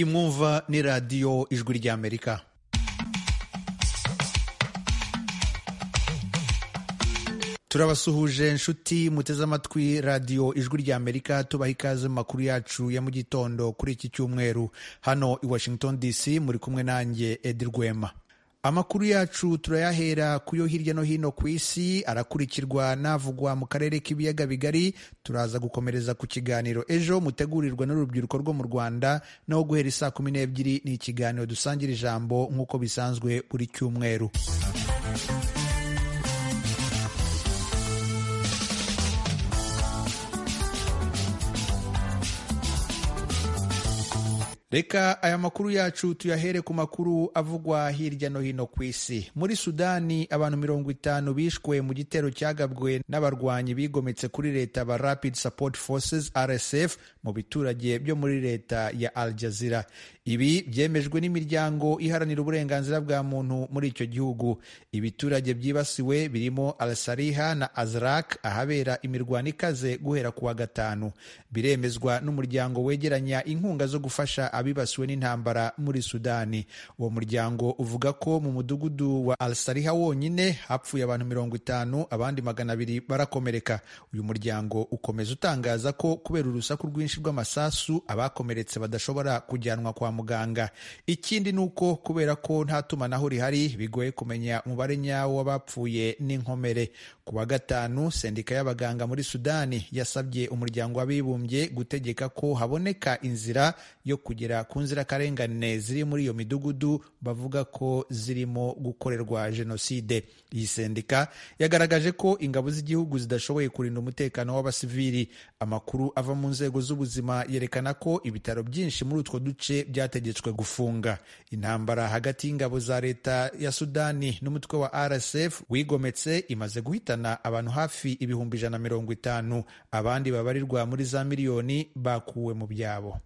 mwumva ni radiyo ijwi ry'amerika turabasuhuje nshuti muteze amatwi radiyo ijwi ry'amerika tubaha ikaze mu makuru yacu ya mu gitondo kuri iki cyumweru hano i washington dc muri kumwe nanjye edi rwema amakuru yacu turayahera ku yo hirya no hino ku isi arakurikirwa n'avugwa mu karere k'ibiyaga bigari turaza gukomereza ku kiganiro ejo mutegurirwa n'urubyiruko rwo mu rwanda naho guhera isaa kumi n'ebyiri ni ikiganiro dusangira ijambo nk'uko bisanzwe buri cyumweru reka aya makuru yacu tuyahere ku makuru avugwa hirya no hino ku isi muri sudani abantu mirongo itanu bishwe mu gitero cyagabwe n'abarwanyi bigometse kuri leta ba rapid support forces rsf mu biturage byo muri leta ya al jazira ibi byemejwe n'imiryango iharanira uburenganzira bwa muntu muri icyo gihugu ibiturage byibasiwe birimo al sariha na azrak ahabera imirwano ikaze guhera ku wa gatanu biremezwa n'umuryango wegeranya inkunga zo gufasha abibasiwe n'intambara muri sudani uwo muryango uvuga ko mu mudugudu wa al sariha wonyine hapfuye abantu mirongo itanu abandi magana abiri barakomereka uyu muryango ukomeza utangaza ko kubera urusaku rwinshi rw'amasasu abakomeretse badashobora kujyanwa kwa muganga ikindi ni uko kubera ko nta tumanaho rihari bigoye kumenya umubare nyawo w'abapfuye n'inkomere ku wa gatanu sendika y'abaganga muri sudani yasabye umuryango w'abibumbye gutegeka ko haboneka inzira yo kujya kugera ku nzirakarengane ziri muri iyo midugudu bavuga ko zirimo gukorerwa jenoside iyi sendika yagaragaje ko ingabo z'igihugu zidashoboye kurinda umutekano w'abasivili amakuru ava mu nzego z'ubuzima yerekana ko ibitaro byinshi muri utwo duce byategetswe gufunga intambara hagati y'ingabo za leta ya sudani n'umutwe wa rsf wigometse imaze guhitana abantu hafi ibihumbi ijana mirongo itanu abandi babarirwa muri za miliyoni bakuwe mu byabo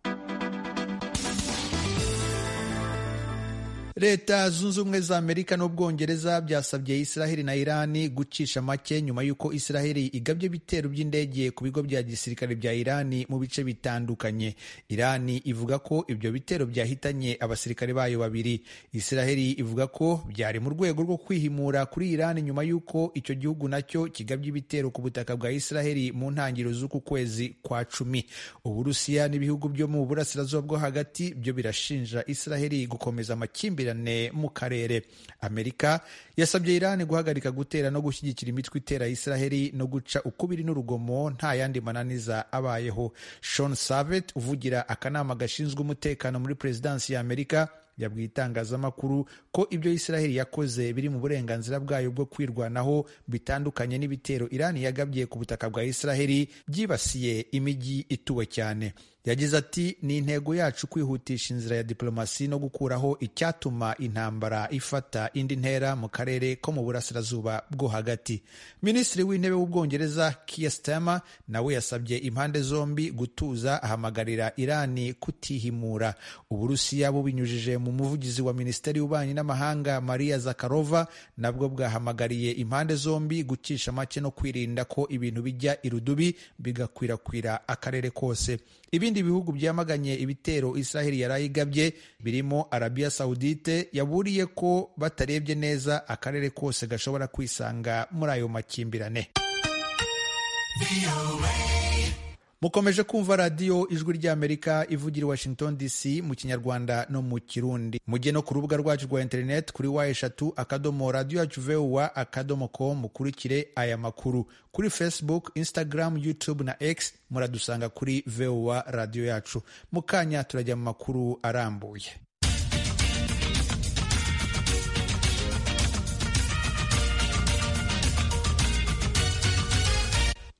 leta zunze ubumwe za amerika n'ubwongereza byasabye israheli na irani gucisha make nyuma y'uko israheli igabye ibitero by'indege ku bigo bya gisirikare bya irani mu bice bitandukanye irani ivuga ko ibyo bitero byahitanye abasirikare bayo babiri israheli ivuga ko byari mu rwego rwo kwihimura kuri irani nyuma y'uko icyo gihugu nacyo kigabye ibitero ku butaka bwa israheli mu ntangiriro z'uku kwezi kwa cumi uburusiya n'ibihugu byo mu burasirazuba bwo hagati byo birashinja israheli gukomeza amakimbirane mu karere amerika yasabye irani guhagarika gutera no gushyigikira imitwe itera israheli no guca ukubiri n'urugomo nta yandi mananiza abayeho Sean savet uvugira akanama gashinzwe umutekano muri perezidansi ya amerika yabwiye itangazamakuru ko ibyo israheli yakoze biri mu burenganzira bwayo bwo kwirwanaho bitandukanye n'ibitero irani yagabye ku butaka bwa israheli byibasiye imijyi ituwe cyane yagize ati ni intego yacu kwihutisha inzira ya diplomasi no gukuraho icyatuma intambara ifata indi ntera mu karere ko mu burasirazuba bwo hagati minisitiri w'intebe w'ubwongereza Keir Starmer nawe yasabye impande zombi gutuza ahamagarira irani kutihimura uburusiya bubinyujije mu muvugizi wa minisiteri y'ububanyi n'amahanga maria zakarova nabwo bwahamagariye impande zombi gucisha make no kwirinda ko ibintu bijya irudubi bigakwirakwira akarere kose ibindi bihugu byamaganye ibitero israheli yari ayigabye birimo arabiya sawudite yaburiye ko batarebye neza akarere kose gashobora kwisanga muri ayo makimbirane mukomeje kumva radiyo ijwi ry'amerika ivugira i washington dc mu kinyarwanda no mu kirundi mujye no ku rubuga rwacu rwa interineti kuri wa eshatu akadomo radiyo yacu vuwa akadomo com mukurikire aya makuru kuri facebook instagram youtube na x muradusanga kuri vuwa radiyo yacu mu kanya turajya mu makuru arambuye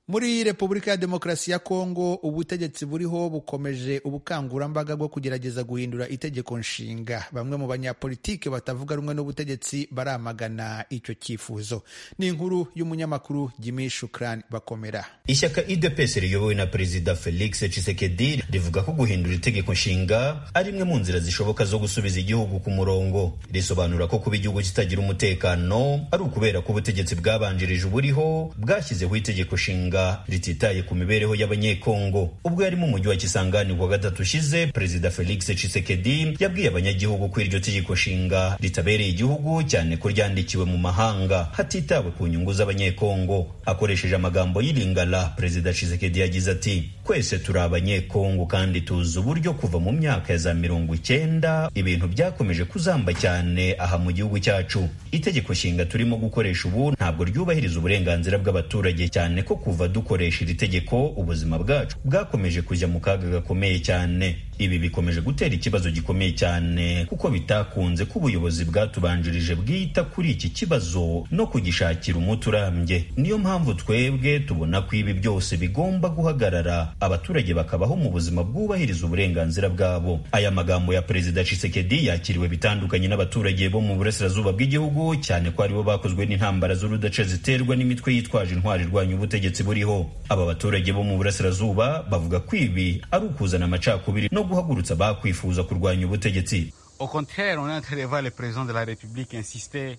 muri repubulika ya demokarasi ya kongo ubutegetsi buriho bukomeje ubukangurambaga bwo kugerageza guhindura itegeko nshinga bamwe mu banyapolitike batavuga rumwe n'ubutegetsi baramagana icyo cyifuzo ni inkuru y'umunyamakuru jimi shukrani bakomera ishyaka idps riyobowe na perezida felix tshisekedi rivuga ko guhindura itegeko nshinga ari imwe mu nzira zishoboka zo gusubiza igihugu ku murongo risobanura ko kuba igihugu kitagira umutekano ari ukubera ko ubutegetsi bwabanjirije uburiho bwashyizeho itegeko nshinga ibanga rititaye ku mibereho y'abanyekongo ubwo yari mu mujyi wa kisangani kuwa gatatu ushize perezida felix tshisekedi yabwiye abanyagihugu ko iryo tegeko nshinga ritabereye igihugu cyane ko ryandikiwe mu mahanga hatitawe ku nyungu z'abanyekongo akoresheje amagambo y'iringara perezida tshisekedi yagize ati twese turi abanyekongo kandi tuzi uburyo kuva mu myaka ya za mirongo icyenda ibintu byakomeje kuzamba cyane aha mu gihugu cyacu itegeko nshinga turimo gukoresha ubu ntabwo ryubahiriza uburenganzira bw'abaturage cyane ko kuva dukoresha iri tegeko ubuzima bwacu bwakomeje kujya mu kaga gakomeye cyane ibi bikomeje gutera ikibazo gikomeye cyane kuko bitakunze ko ubuyobozi bwatubanjirije bwita kuri iki kibazo no kugishakira umuti urambye niyo mpamvu twebwe tubona ko ibi byose bigomba guhagarara abaturage bakabaho mu buzima bwubahiriza uburenganzira bwabo aya magambo ya perezida Tshisekedi yakiriwe bitandukanye n'abaturage bo mu burasirazuba bw'igihugu cyane ko aribo bakozwe n'intambara z'urudaca ziterwa n'imitwe yitwaje intwari irwanya ubutegetsi buriho aba baturage bo mu burasirazuba bavuga ko ibi ari ukuzana amacakubiri no guhagurutsa abakwifuza kurwanya ubutegetsi Au contraire, on est en train de voir le président de la République insister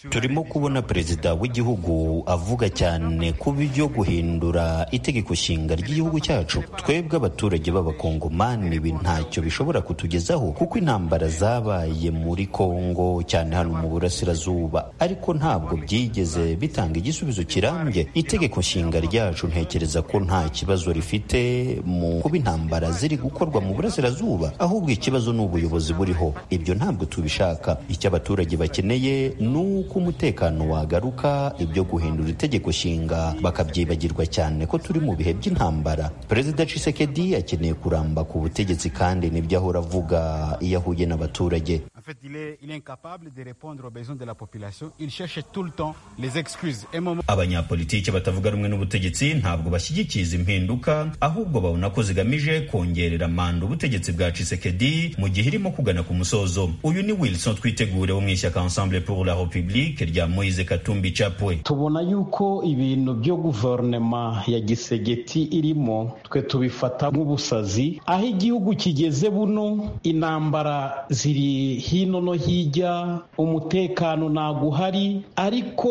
turimo kubona perezida w'igihugu avuga cyane ku byo guhindura itegeko nshinga ry'igihugu cyacu twebwe abaturage b'abakongomani ibi ntacyo bishobora kutugezaho kuko intambara zabaye muri kongo cyane hano mu burasirazuba ariko ntabwo byigeze bitanga igisubizo kirambye itegeko nshinga ryacu ntekereza ko nta kibazo rifite mu kuba intambara ziri gukorwa mu burasirazuba ahubwo ikibazo ni ubuyobozi buriho ibyo ntabwo tubishaka icyo abaturage bakeneye ni uko umutekano wagaruka ibyo guhindura itegeko nshinga bakabyibagirwa cyane ko turi mu bihe by'intambara perezida Tshisekedi akeneye kuramba ku butegetsi kandi nibyo ahora avuga iyo ahuye n'abaturage En fait, il est, il est incapable de répondre aux besoins de la population. Il cherche tout le temps les excuses. Et moment... abanyapolitiki batavuga rumwe n'ubutegetsi ntabwo bashyigikiza impinduka ahubwo babona ko zigamije kongerera manda ubutegetsi bwa Tshisekedi mu gihe irimo kugana ku musozo uyu ni Wilson Twitegure wo mu ishyaka Ensemble pour la République rya Moise Katumbi Chapwe tubona yuko ibintu byo guverinoma ya gisegeti irimo twe tubifata nk'ubusazi aho igihugu kigeze buno intambara ziri hino no hirya umutekano ntabwo uhari ariko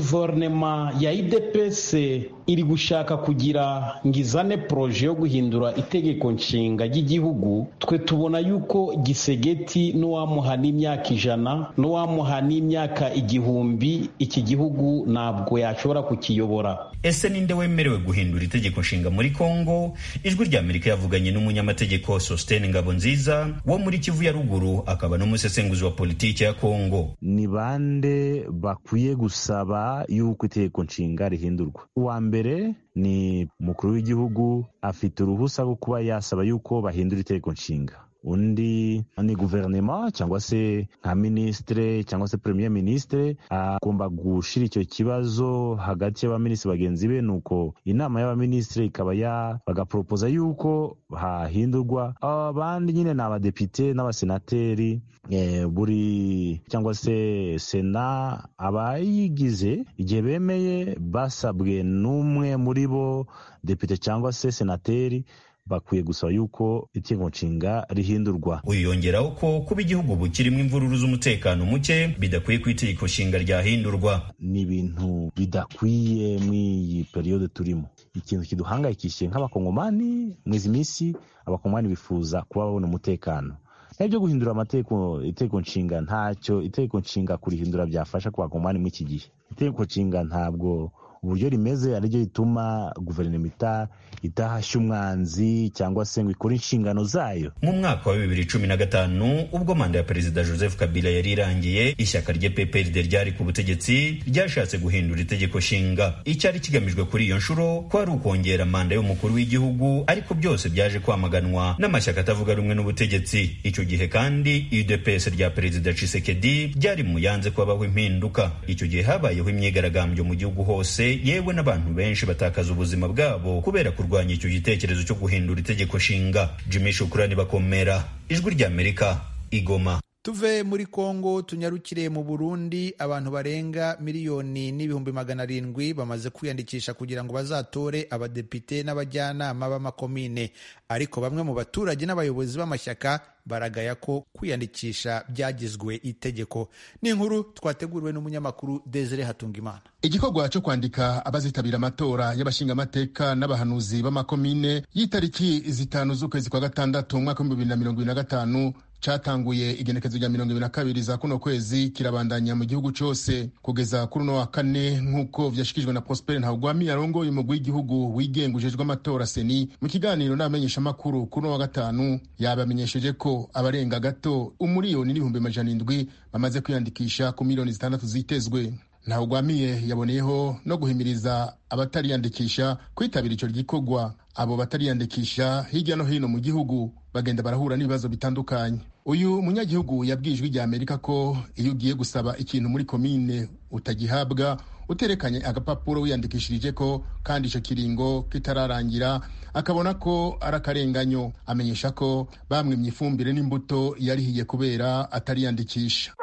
guverinoma ya idps iri gushaka kugira ngo izane poroje yo guhindura itegeko nshinga ry'igihugu twe tubona yuko gisegeti n'uwamuha n'imyaka ijana n'uwamuha n'imyaka igihumbi iki gihugu ntabwo yashobora kukiyobora ese ninde wemerewe guhindura itegeko nshinga muri kongo ijwi ry'amerika yavuganye n'umunyamategeko sositene ngabo nziza wo muri kivu ya ruguru akaba n'umusesenguzi wa politiki ya kongo ni bande bakwiye gusaba y'uko itegeko nshinga rihindurwa uwa mbere ni umukuru w'igihugu afite uruhusa rwo kuba yasaba y'uko bahindura itegeko nshinga undi ni guverinoma cyangwa se nka minisitire cyangwa se premier minisitire agomba gushyira icyo kibazo hagati y'abaminisitiri bagenzi be nuko inama y'abaminisitire ikaba ya bagaporopoza yuko hahindurwa abandi nyine ni abadepite n'abasenateri e, buri cyangwa se sena abayigize igihe bemeye basabwe n'umwe muri bo depite cyangwa se senateri bakwiye gusaba yuko itegeko nshinga rihindurwa uyu yongeraho ko kuba igihugu bukirimo imvururu z'umutekano muke bidakwiye ko itegeko nshinga ryahindurwa ni ibintu bidakwiye mw'iyi periyode turimo ikintu kiduhangayikishije nk'abakongomani mw'izi minsi abakongomani bifuza kuba babona umutekano nibyo guhindura amategeko itegeko nshinga ntacyo itegeko nshinga kurihindura byafasha ku bakongomani muri iki gihe itegeko nshinga ntabwo uburyo rimeze ariryo rituma guverinoma itahashya umwanzi cyangwa se ngo ikore inshingano zayo mu mwaka wa bibiri cumi na gatanu ubwo manda ya perezida joseph kabila yari irangiye ishyaka rye pprd ryari ku butegetsi ryashatse guhindura itegeko nshinga icyari kigamijwe kuri iyo nshuro ko ari ukongera manda y'umukuru w'igihugu ariko byose byaje kwamaganwa n'amashyaka atavuga rumwe n'ubutegetsi icyo gihe kandi udps rya perezida cisekedi ryari mu yanze kubabaho impinduka icyo gihe habayeho imyigaragambyo mu gihugu hose yewe n'abantu benshi batakaza ubuzima bwabo kubera kurwanya icyo gitekerezo cyo guhindura itegeko nshinga jimmy shukurani bakomera ijwi ry'amerika igoma tuve muri kongo tunyarukire mu burundi abantu barenga miliyoni n'ibihumbi magana arindwi bamaze kwiyandikisha kugira ngo bazatore abadepite n'abajyanama b'amakomine ariko bamwe mu baturage n'abayobozi b'amashyaka baragaya ko kwiyandikisha byagizwe itegeko ni inkuru twateguriwe n'umunyamakuru Desire Hatungimana igikorwa cyo kwandika abazitabira amatora y'abashingamateka n'abahanuzi b'amakomine y'itariki zitanu z'ukwezi kwa gatandatu mu mwaka w'ibihumbi bibiri na mirongo ibiri na gatanu cyatanguye igenekezo rya mirongo ibiri na kabiri za kuno kwezi kirabandanya mu gihugu cyose kugeza kuri uno wa kane nk'uko vyashikirijwe na prospere ntawugwami yarongoye umugwi w'igihugu wigenga ujejwe amatora seni mu kiganiro n'abamenyeshamakuru kuri uno wa gatanu yabamenyesheje ko abarenga gato umuriyoni n'ibihumbi amajana indwi bamaze kwiyandikisha ku miliyoni zitandatu zitezwe ntawugwamiye yaboneyeho no guhimiriza abatariyandikisha kwitabira icyo gikorwa abo batariyandikisha hirya no hino mu gihugu bagenda barahura n'ibibazo bitandukanye uyu munyagihugu yabwiye ijwi rya amerika ko iyo ugiye gusaba ikintu muri komine utagihabwa uterekanye agapapuro wiyandikishirije ko kandi icyo kiringo kitararangira akabona ko ari akarenganyo amenyesha ko bamwimye ifumbire n'imbuto yarihiye kubera atariyandikisha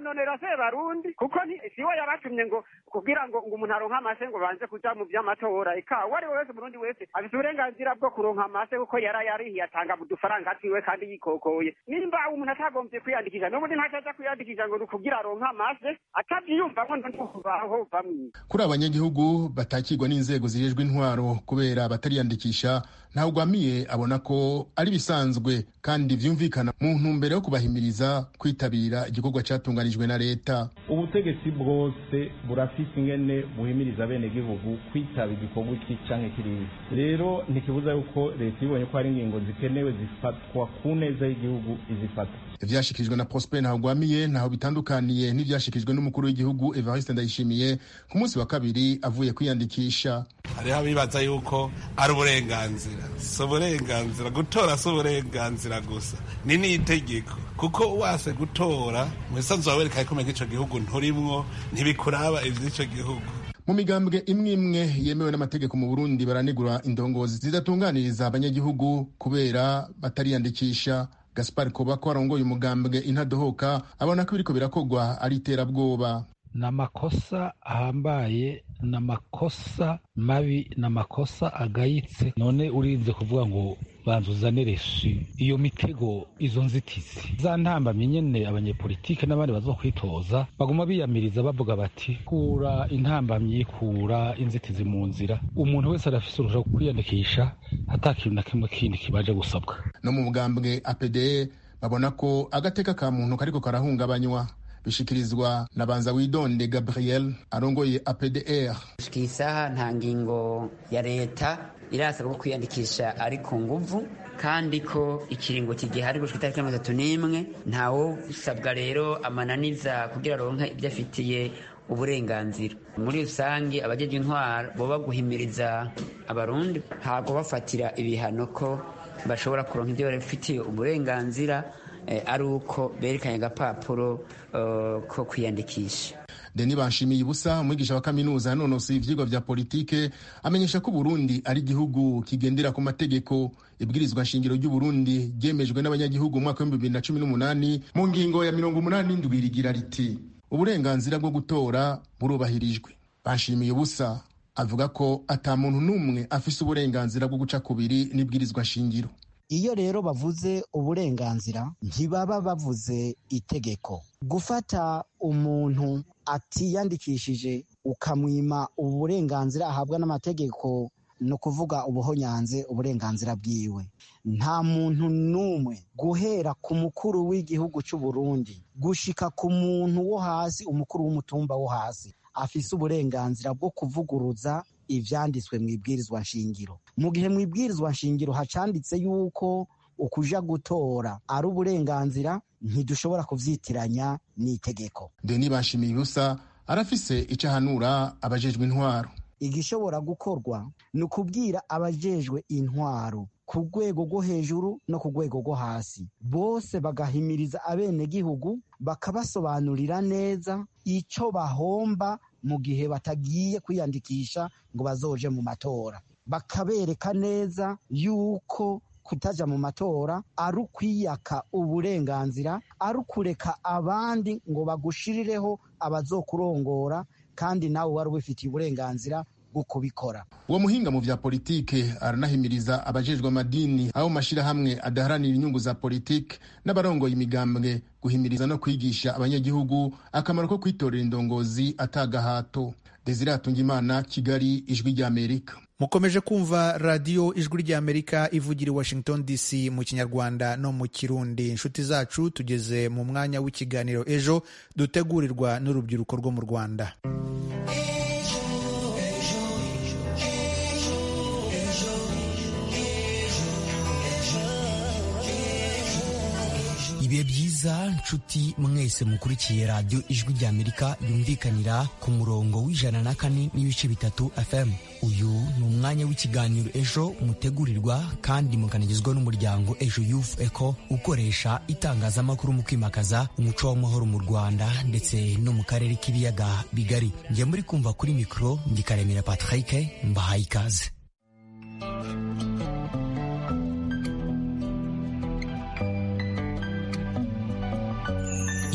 nonera se barundi kuko siwe yabatumye ngo kugira ngo ngo umuntu aronke amase ngo banze kuja mu vy'amatora eka uwo ari we wese umurundi wese afite uburenganzira bwo kuronka amase kuko yara yarihiye atanga mu dufaranga twiwe kandi yikokoye nimba umuntu atagombye kwiyandikisha n'ubundi ntacaja kwiyandikisha ngo ni ukugira aronke amase atavyiyumvamwo ntukubaho bamwiza kuri abanyagihugu batakirwa n'inzego zijejwe intwaro kubera batariyandikisha ntawe ugwamiye abona ko ari bisanzwe kandi vyumvikana mu ntumbero yo kubahimiriza kwitabira igikorwa catunganije buteganijwe na leta ubutegetsi bwose burafise ingene buhimiriza abenegihugu kwitaba igikorwa iki canke kiriya rero ntikibuza yuko leta ibonye ko hari ingingo zikenewe zifatwa ku neza y'igihugu izifata ivyashikirijwe na prosper ntagwamiye ntaho bitandukaniye n'ivyashikirijwe n'umukuru w'igihugu evariste ndayishimiye ku munsi wa kabiri avuye kwiyandikisha hariho abibaza yuko ari uburenganzira si uburenganzira gutora si uburenganzira gusa ni n'itegeko kuko wase gutora mu bisanzwe wawe reka ikomeye nk'icyo gihugu nturimwo ntibikuraba iby'icyo gihugu mu migambwe imwe imwe yemewe n'amategeko mu burundi baranegura indongozi zidatunganiriza abanyagihugu kubera batariyandikisha gaspar koba ko arongoye umugambwe intadohoka abona ko ibiriko birakogwa ari iterabwoba ni amakosa ahambaye ni amakosa mabi ni amakosa agayitse none urinze kuvuga ngo banza uzanire shi iyo mitego izo nzitizi za ntambamye nyene abanyepolitike n'abandi baza kwitoza baguma biyamiriza bavuga bati kura intambamyi kura inzitizi mu nzira umuntu wese arafise uruhusha rwo kwiyandikisha ata kintu na kimwe kindi kibaje gusabwa no mu bwambwe apde babona ko agateka ka muntu kariko karahungabanywa bishikirizwa na banza widonde gabriel arongoye apdr gushika iyi saha nta ngingo ya leta irasabwa kwiyandikisha ari ku nguvu kandi ko ikiringo kigihari gushika itariki mirongo itatu n'imwe ntawusabwa rero amananiza kugira aronke ibyo afitiye uburenganzira muri rusange abajeje intwaro boba guhimiriza abarundi ntabwo bafatira ibihano ko bashobora kuronka ibyo bafitiye uburenganzira ari uko berekanye agapapuro ko kwiyandikisha deni bashimiye ibusa umwigisha wa kaminuza yanonosoye ivyigwa vya politike amenyesha ko uburundi ari igihugu kigendera ku mategeko ibwirizwa nshingiro ry'uburundi ryemejwe n'abanyagihugu mu mwaka w'ibihumbi bibiri na cumi n'umunani mu ngingo ya mirongo umunani ndwi rigira riti uburenganzira bwo gutora burubahirijwe bashimiye ubusa avuga ko ata muntu n'umwe afise uburenganzira bwo guca kubiri n'ibwirizwa nshingiro iyo rero bavuze uburenganzira ntibaba bavuze itegeko gufata umuntu atiyandikishije ukamwima uburenganzira ahabwa n'amategeko ni ukuvuga ubuhonyanze uburenganzira bwiwe nta muntu n'umwe guhera ku mukuru w'igihugu cy'u Burundi gushika ku muntu wo hasi umukuru w'umutumba wo hasi afise uburenganzira bwo kuvuguruza ibyanditswe mu ibwirizwa nshingiro mu gihe mu ibwirizwa nshingiro hacanditse yuko ukuja gutora ari uburenganzira ntidushobora kubyitiranya n'itegeko deni bashimiye ubusa arafise icyo ahanura abajejwe intwaro igishobora gukorwa ni ukubwira abajejwe intwaro ku rwego rwo hejuru no ku rwego rwo hasi bose bagahimiriza abenegihugu bakabasobanurira neza icyo bahomba mu gihe batagiye kwiyandikisha ngo bazoje mu matora bakabereka neza yuko kutaja mu matora ari ukwiyaka uburenganzira ari ukureka abandi ngo bagushirireho abazokurongora kandi nawe wari ubifitiye uburenganzira bwo kubikora uwo muhinga mu vya politike aranahimiriza abajejwe amadini abo mashirahamwe adaharanira inyungu za politike n'abarongoye imigambwe guhimiriza no kwigisha abanyagihugu akamaro ko kwitorera indongozi atagahato desire hatungimana kigali ijwi ry'amerika mukomeje kumva radiyo ijwi ry'amerika ivugira i washington dc mu kinyarwanda no mu kirundi inshuti zacu tugeze mu mwanya w'ikiganiro ejo dutegurirwa n'urubyiruko rwo mu rwanda ibihe byiza nshuti mwese mukurikiye radiyo ijwi ry'amerika yumvikanira ku murongo w'ijana na kane n'ibice bitatu fm uyu ni umwanya w'ikiganiro ejo mutegurirwa kandi mukanagezwa n'umuryango ejo yufu eko ukoresha itangazamakuru mu kwimakaza umuco w'amahoro mu rwanda ndetse no mu karere k'ibiyaga bigari njye muri kumva kuri mikoro ngikaremera patrick mbahaye ikaze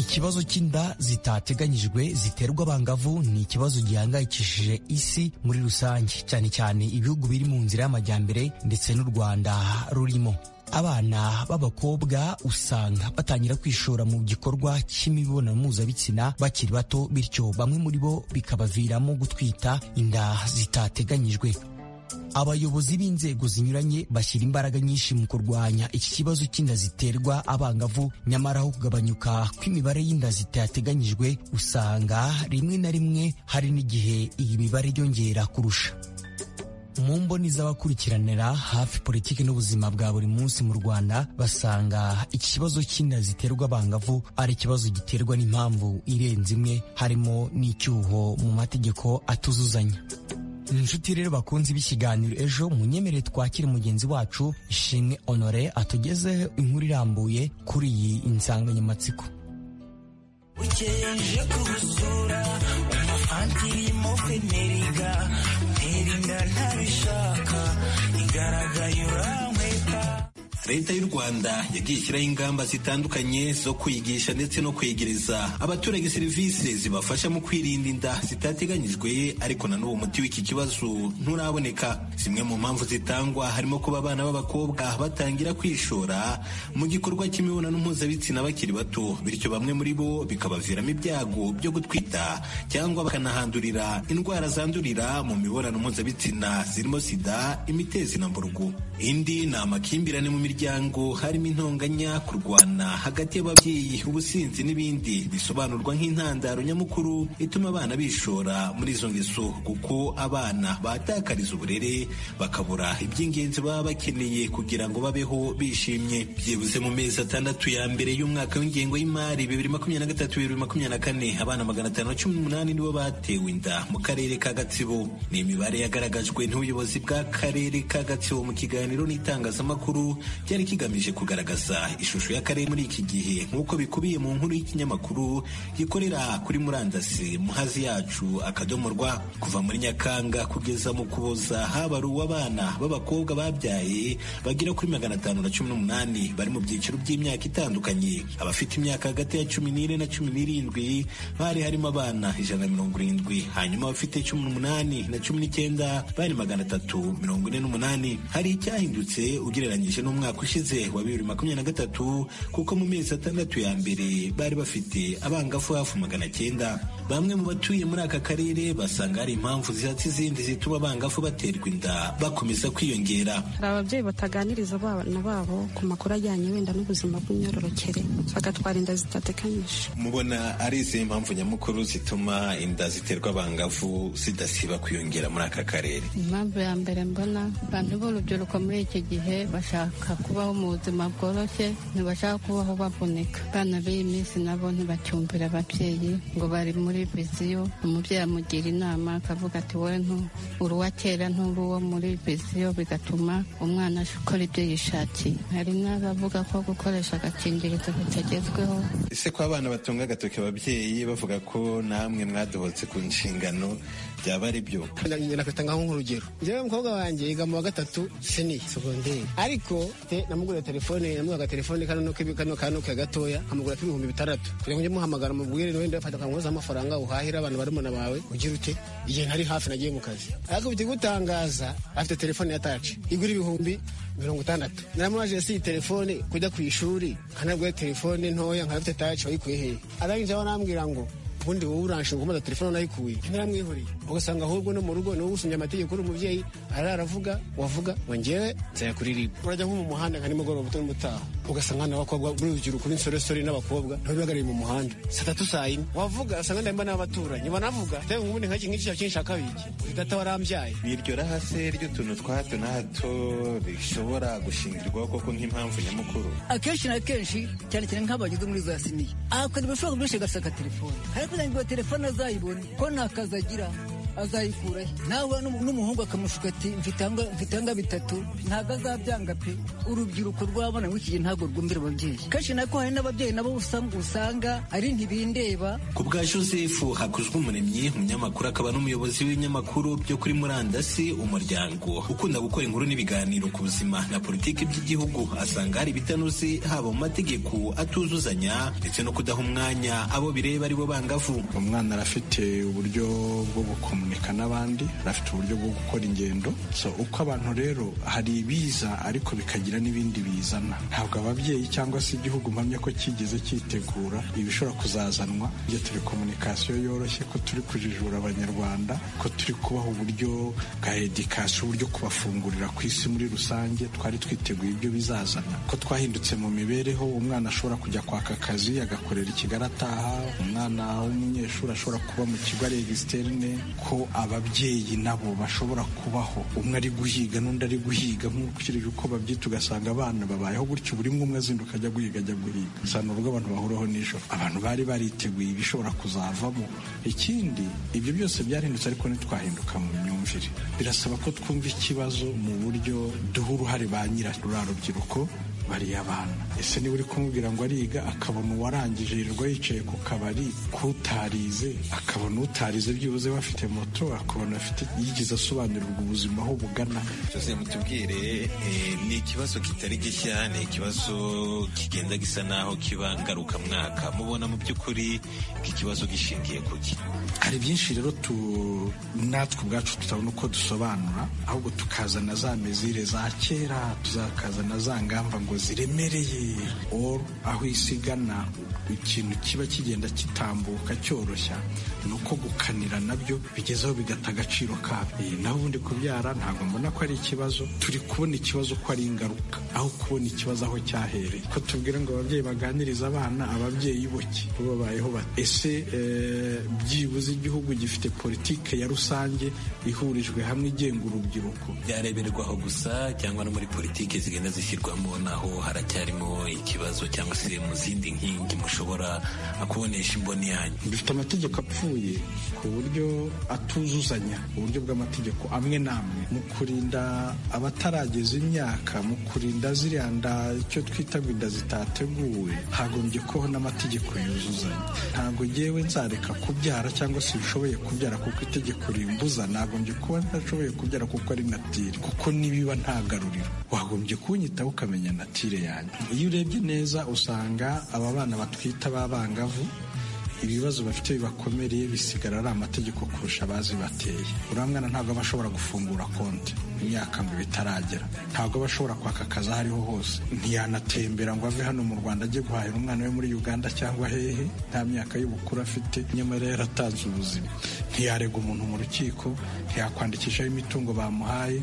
ikibazo cy'inda zitateganyijwe ziterwa abangavu ni ikibazo gihangayikishije isi muri rusange cyane cyane ibihugu biri mu nzira y'amajyambere ndetse n'u rwanda rurimo abana b'abakobwa usanga batangira kwishora mu gikorwa cy'imibonano mpuzabitsina bakiri bato bityo bamwe muri bo bikabaviramo gutwita inda zitateganyijwe abayobozi b'inzego zinyuranye bashyira imbaraga nyinshi mu kurwanya iki kibazo cy'inda ziterwa abangavu nyamara aho kugabanyuka kw'imibare y'inda zitateganyijwe usanga rimwe na rimwe hari n'igihe iyi mibare yongera kurusha mu mboni z'abakurikiranira hafi politiki n'ubuzima bwa buri munsi mu rwanda basanga iki kibazo cy'inda ziterwa abangavu ari ikibazo giterwa n'impamvu irenze imwe harimo n'icyuho mu mategeko atuzuzanya inshuti rero bakunze b'ikiganiro ejo munyemerere twakire mugenzi wacu ishimwe honore atugezeho inkuru irambuye kuri iyi nsanganyamatsiko ukeje kubusura umufantirimo veneriga nterinda ntabishaka igaragaye urankwepa leta y'u rwanda yagiye ishyiraho ingamba zitandukanye zo kwigisha ndetse no kwegereza abaturage serivisi zibafasha mu kwirinda inda zitateganyijwe ariko na n'ubu umuti w'iki kibazo nturaboneka zimwe mu mpamvu zitangwa harimo kuba abana b'abakobwa batangira kwishora mu gikorwa cy'imibonano mpuzabitsina bakiri bato bityo bamwe muri bo bikabaviramo ibyago byo gutwita cyangwa bakanahandurira indwara zandurira mu mibonano mpuzabitsina zirimo sida imitezi na mburugu indi ni amakimbirane mu miryango miryango harimo intonganya kurwana hagati y'ababyeyi ubusinzi n'ibindi bisobanurwa nk'intandaro nyamukuru ituma abana bishora muri izo ngeso kuko abana batakariza uburere bakabura iby'ingenzi baba bakeneye kugira ngo babeho bishimye byibuze mu mezi atandatu ya mbere y'umwaka w'ingengo y'imari bibiri makumyabiri na gatatu bibiri makumyabiri na kane abana magana atanu na cumi n'umunani nibo batewe inda mu karere ka gatsibo ni imibare yagaragajwe n'ubuyobozi bw'akarere ka gatsibo mu kiganiro n'itangazamakuru cyari kigamije kugaragaza ishusho y'akarere muri iki gihe nk'uko bikubiye mu nkuru y'ikinyamakuru gikorera kuri murandasi muhazi yacu akadomo rwa kuva muri nyakanga kugeza mu kuboza haba ari uw'abana b'abakobwa babyaye bagera kuri magana atanu na cumi n'umunani bari mu byiciro by'imyaka itandukanye abafite imyaka hagati ya cumi n'ine na cumi n'irindwi bari harimo abana ijana na mirongo irindwi hanyuma abafite cumi n'umunani na cumi n'icyenda bari magana atatu mirongo ine n'umunani hari icyahindutse ugereranyije n'umwaka ushize wa bibiri makumyabiri na gatatu kuko mu mezi atandatu ya mbere bari bafite abangafu hafi magana cyenda bamwe mu batuye muri aka karere basanga hari impamvu zihatse izindi zituma abangafu baterwa inda bakomeza kwiyongera hari ababyeyi bataganiriza abana babo ku makuru ajyanye wenda n'ubuzima bw'imyororokere bagatwara inda zitatekanyije mubona ari izihe mpamvu nyamukuru zituma inda ziterwa abangafu zidasiba kwiyongera muri aka karere impamvu ya mbere mbona abantu b'urubyiruko muri iki gihe bashaka kubaho mu buzima bworoshye ntibashaka kubaho bavunika abana b'iyi minsi nabo ntibacyumvira ababyeyi ngo bari muri viziyo umubyeyi amugira inama akavuga ati wowe uruwa kera nturi uwo muri viziyo bigatuma umwana akora ibyo yishakiye hari n'abavuga ko gukoresha agakingirizo bitagezweho ese ko abana batunga agatoki ababyeyi bavuga ko namwe mwadohotse ku nshingano byaba ari byo nakwita nk'urugero njyewe umukobwa wanjye yiga mu wa gatatu seni segonderi ariko mfite namugurira telefone namuha agatelefone kano kano kano ke gatoya nkamugura k'ibihumbi bitandatu kugira ngo njye muhamagara mubwire niwe ndafata kankoza amafaranga uhahira abantu bari na bawe ugira ute igihe ntari hafi nagiye mu kazi ariko bitigutangaza afite telefone ya taci igura ibihumbi mirongo itandatu naramubaje si iyi telefone kujya ku ishuri nkanabwira telefone ntoya nkabafite taci wayikuye hehe arangije aho arambwira ngo ubundi wowe uranshinga umubaza telefone nayikuye ntaramwihuriye ugasanga ahubwo no mu rugo niwe usumye amategeko uri umubyeyi arara aravuga wavuga ngo ngewe nzayakuririmba urajya nko mu muhanda nka nimugoroba utari mutaha ugasanga nta bakobwa b'urubyiruko n'insoresore n'abakobwa nabo bihagarariye mu muhanda saa tatu saa yine wavuga ugasanga ndahimba n'abaturanyi banavuga tewe ubundi nk'iki ngiki cyakinshaka biki data warambyaye biryo rahase ry'utuntu twa hato na hato bishobora gushingirwaho koko nk'impamvu nyamukuru akenshi na kenshi cyane cyane nk'abageze muri za siniya akora ibishobora byinshi agasaka telefone ariko ngo telefone azayibone ko nta kazi agira azayikura he nawe n'umuhungu akamushuka ati mfitanga bitatu ntabwo azabyanga pe urubyiruko rwabona ngo iki gihe ntabwo rwumvira ababyeyi kenshi nako hari n'ababyeyi nabo usanga ari ntibindeba ku bwa josefu hakuzwe umuremyi umunyamakuru akaba n'umuyobozi w'ibinyamakuru byo kuri murandasi umuryango ukunda gukora inkuru n'ibiganiro ku buzima na politiki by'igihugu asanga hari ibitanoze haba mu mategeko atuzuzanya ndetse no kudaha umwanya abo bireba ari bo bangavu umwana arafite uburyo bwo gukomera gukomunika n'abandi bafite uburyo bwo gukora ingendo so uko abantu rero hari ibiza ariko bikagira n'ibindi bizana ntabwo ababyeyi cyangwa se igihugu mpamya ko kigeze cyitegura ibishobora kuzazanwa iyo telekomunikasiyo yoroshye ko turi kujijura abanyarwanda ko turi kubaha uburyo bwa edikasiyo uburyo kubafungurira ku isi muri rusange twari twiteguye ibyo bizazana ko twahindutse mu mibereho umwana ashobora kujya kwaka akazi agakorera ikigali ataha umwana w'umunyeshuri ashobora kuba mu kigo ari egisiterine ko ababyeyi nabo bashobora kubaho umwe ari guhiga n'undi ari guhiga nkurikije uko babyita ugasanga abana babayeho gutyo buri umwe umwe azinduka ajya guhiga ajya guhiga usanga ubwo abantu bahuraho nijoro abantu bari bariteguye ibishobora kuzavamo ikindi ibyo byose byarahindutse ariko ntitwahinduka mu myumvire birasaba ko twumva ikibazo mu buryo duha uruhare ba nyirarura rubyiruko bariya abana ese niba uri kumubwira ngo ariga akabona uwarangije yirirwa yicaye ku kabari kutarize akabona utarize byibuze bafite moto akabona afite yigeze asobanurirwa ubuzima aho bugana byose mutubwire ni ikibazo kitari gishya ni ikibazo kigenda gisa naho kiba ngarukamwaka mubona mu by'ukuri iki kibazo gishingiye kuki hari byinshi rero tu natwe ubwacu tutabona uko dusobanura ahubwo tukazana za mezire za kera tuzakazana za ngamba ngo ziremereye or aho isigana ikintu kiba kigenda kitambuka cyoroshya ni uko gukanira nabyo bigezeho bigata agaciro kabyo naho ubundi kubyara ntabwo mbona ko ari ikibazo turi kubona ikibazo ko ari ingaruka aho kubona ikibazo aho cyahereye ko tubwira ngo ababyeyi baganirize abana ababyeyi boke babayeho bate ese byibuze igihugu gifite politike ya rusange ihurijwe hamwe igenga urubyiruko byareberwaho gusa cyangwa no muri politiki zigenda zishyirwamo naho haracyarimo ikibazo cyangwa se mu zindi nkingi mushobora kubonesha imboni yanyu dufite amategeko apfuye ku buryo atuzuzanya uburyo bw'amategeko amwe n'amwe mu kurinda abatarageza imyaka mu kurinda ziriya nda icyo twita ngo inda zitateguwe hagombye kubaho n'amategeko yuzuzanya ntabwo ngewe nzareka kubyara cyangwa se bishoboye kubyara kuko itegeko rimbuza nagombye kuba ntashoboye kubyara kuko ari natire kuko nibiba ntagaruriro wagombye kunyitaho ukamenya natire yanjye iyo urebye neza usanga aba bana batwita b'abangavu ibibazo bafite bibakomereye bisigara ari amategeko kurusha abazi bateye uriya mwana ntabwo aba ashobora gufungura konti imyaka ngo bitaragera ntabwo aba ashobora kwaka akazi aho ariho hose ntiyanatembera ngo ave hano mu rwanda ajye guhahira umwana we muri uganda cyangwa hehe nta myaka y'ubukuru afite nyamara yaratanze ubuzima ntiyarega umuntu mu rukiko ntiyakwandikishaho imitungo bamuhaye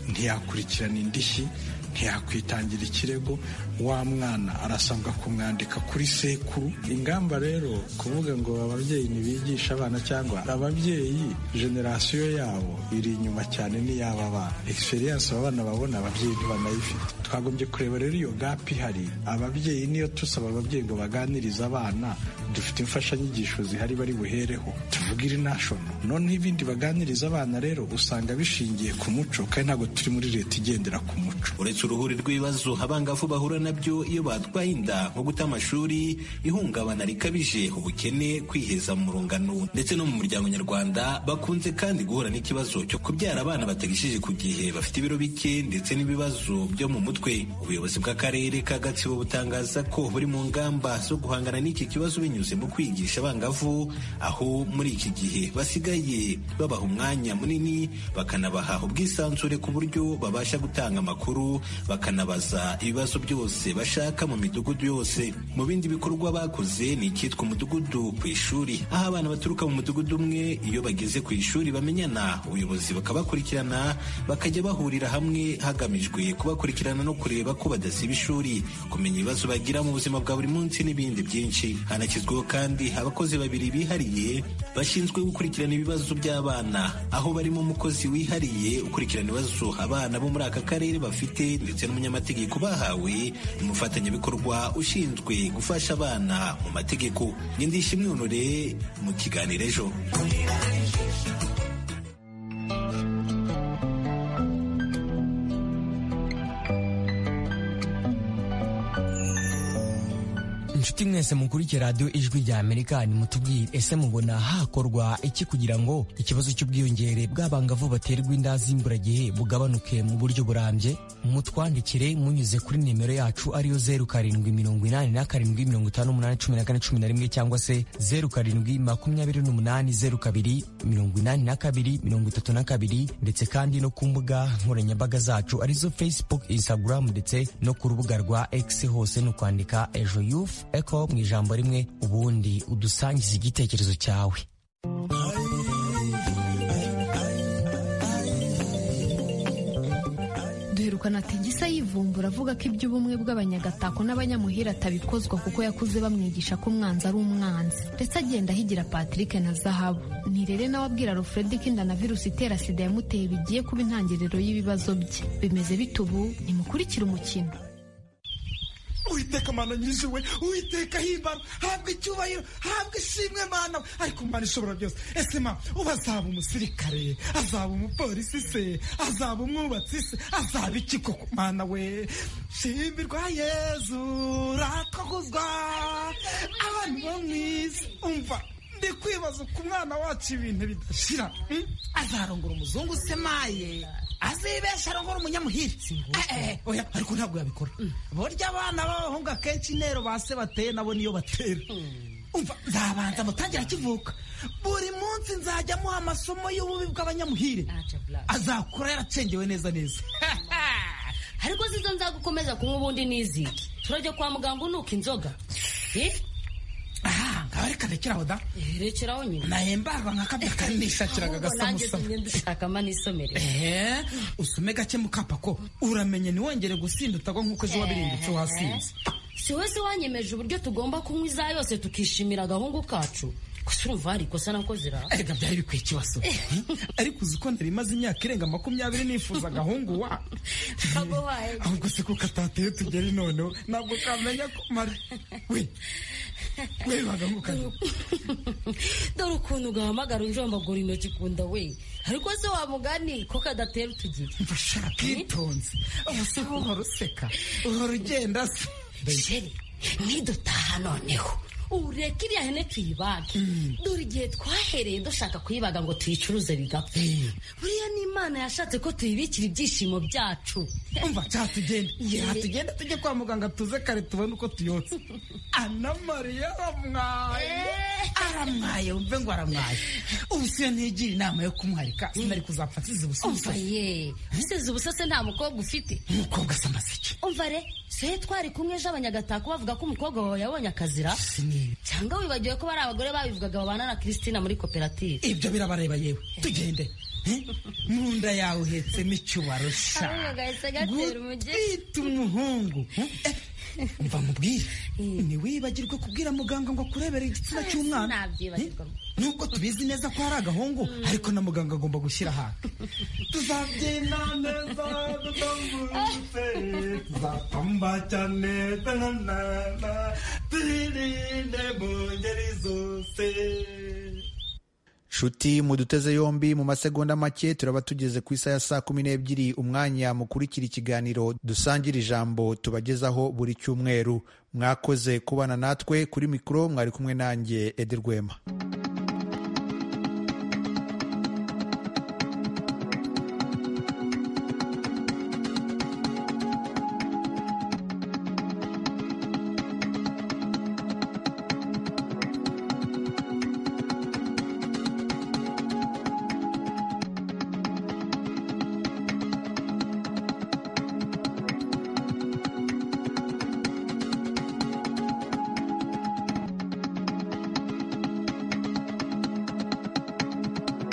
ntiyakurikirana indishyi ntiyakwitangira ikirego wa mwana arasabwa kumwandika kuri sekuru ingamba rero kuvuga ngo ababyeyi ntibigisha abana cyangwa ababyeyi generasiyo yabo iri inyuma cyane n'iy'aba bana egisperiyanse abana babona ababyeyi ntibanayifite twagombye kureba rero iyo gapu ihari ababyeyi niyo tusaba ababyeyi ngo baganirize abana dufite imfashanyigisho zihari bari buhereho tuvuga iri nashono noneho ibindi baganiriza abana rero usanga bishingiye ku muco kandi ntabwo turi muri leta igendera ku muco uretse uruhuri rw'ibibazo abangavu bahura nabyo iyo batwaye inda nko guta amashuri ihungabana rikabije ubukene kwiheza mu rungano ndetse no mu muryango nyarwanda bakunze kandi guhura n'ikibazo cyo kubyara abana batagishije ku gihe bafite ibiro bike ndetse n'ibibazo byo mu mutwe ubuyobozi bw'akarere ka gatsibo butangaza ko buri mu ngamba zo guhangana n'iki kibazo binyuze mu kwigisha abangavu aho muri iki gihe basigaye babaha umwanya munini bakanabaha ubwisanzure ku buryo babasha gutanga amakuru bakanabaza ibibazo byose bashaka mu midugudu yose mu bindi bikorwa bakoze ni icyitwa umudugudu ku ishuri aho abana baturuka mu mudugudu umwe iyo bageze ku ishuri bamenyana ubuyobozi bakabakurikirana bakajya bahurira hamwe hagamijwe kubakurikirana no kureba ko badasiba ishuri kumenya ibibazo bagira mu buzima bwa buri munsi n'ibindi byinshi hanashyizweho kandi abakozi babiri bihariye bashinzwe gukurikirana ibibazo by'abana aho barimo umukozi wihariye ukurikirana ibibazo abana bo muri aka karere bafite ndetse n'umunyamategeko bahawe n'umufatanyabikorwa ushinzwe gufasha abana mu mategeko nyindishyi imyunure mu kiganiro ejo inshuti mwese mukurikiye radiyo ijwi rya amerika nimutubwire ese mubona hakorwa iki kugira ngo ikibazo cy'ubwiyongere bw'abangavu baterwa inda z'imburagihe bugabanuke mu buryo burambye mutwandikire munyuze kuri nimero yacu ariyo zeru karindwi mirongo inani na karindwi mirongo itanu n'umunani cumi na kane cumi na rimwe cyangwa se zeru karindwi makumyabiri n'umunani zeru kabiri mirongo inani na kabiri mirongo itatu na kabiri ndetse kandi no ku mbuga nkoranyambaga zacu arizo facebook instagram ndetse no ku rubuga rwa x hose ni ukwandika ejo yufu eko mu ijambo rimwe ubundi udusangiza igitekerezo cyawe duherukana ati gisa yivumbura avuga ko iby'ubumwe bw'abanyagatako n'abanyamuhira atabikozwa kuko yakuze bamwigisha ko umwanzi ari umwanzi ndetse agenda ahigira patrick na zahabu ntirere nawe abwira rufredi ko inda na virusi itera sida yamuteye bigiye kuba intangiriro y'ibibazo bye bimeze bite ubu nimukurikire umukino uwiteka mana nyirizuwe uwiteka himbara habwa icyubahiro habwa ishimwe mana ariko umwana ishobora byose ese ma uba azaba umusirikare azaba umupolisi se azaba umwubatsi se azaba iki koko mana we shimbirwa yezu rakogozwa abantu bo mu isi umva ndi kwibaza ku mwana wacu ibintu bidashira azarongora umuzungu se maye azibesha arongora umunyamuhiri Eh, eh, oya ariko ntabwo yabikora burya abana b'abahungu akenshi intero ba se bateye nabo niyo batera umva nzabanza mutangira akivuka buri munsi nzajya amuha amasomo y'ububi bw'abanyamuhire azakura yaracengewe neza neza ariko zizo nzagukomeza kunywa ubundi n'iziki turajya kwa muganga unuka inzoga Eh, aha reka rekeraho da rekeraho nyine naye mbarwa nka kabya kanishakiraga Ahubwo nanjye agasamusa tugenda dushakamo n'isomero ehe usome gake mukapa ko uramenye ntiwongere gusinda utagwa nk'uko ejo wabirindutse wasinze si we se wanyemeje uburyo tugomba kunywa iza yose tukishimira agahungu kacu gusa urumva hari ikosa nakoze ra erega byari bikwiye ikibazo ariko uzi ko nari maze imyaka irenga makumyabiri nifuza agahungu wa kagobaye ahubwo se kuko atateye tugeri noneho ntabwo kamenya ko mara we we bagahungu kaje dore ukuntu ugahamagara unjombagura intoki ku nda we ariko se wamugani ko kadatera utugira bwitonzi ubuse uhora useka uhora ugenda se sheri nidutaha noneho ureke iriya hene tuyibage dore igihe twahereye dushaka kuyibaga ngo tuyicuruze bigapfa buriya ni imana yashatse ko tuyibikira ibyishimo byacu umva cya tugenda ya tugenda tujye kwa muganga tuze kare tubone uko tuyotse ana mariya aramwaye aramwaye wumve ngo aramwaye ubuse iyo ntigira inama yo kumwarika sinari kuzapfa nsize ubusa umva ye usize ubusa se nta mukobwa ufite umukobwa se amaseke umva re se twari kumwe ejo abanyagatako bavuga ko umukobwa wawe yabonye akazira cyangwa wibagiwe ko bari abagore babivugaga babana na kristina muri koperative ibyo birabareba yewe tugende Eh? mu nda yawe uhetsemo icyubaro sha Ahubwo gahise gatera umugeri. gutwita umuhungu Eh, umva mubwire ntiwibagirwe kubwira muganga ngo akurebere igitsina cy'umwana Sinabyibagirwa. Eh, nubwo tubizi neza ko hari agahungu ariko na muganga agomba gushyira ahaka tuzabyina neza dutambutse tuzapamba cyane tanana twirinde mu ngeri zose shuti muduteze yombi mu masegonda make turaba tugeze ku isaha ya saa kumi n'ebyiri umwanya mukurikira ikiganiro dusangira ijambo tubagezaho buri cyumweru mwakoze kubana natwe kuri mikoro mwari kumwe nanjye ede rwema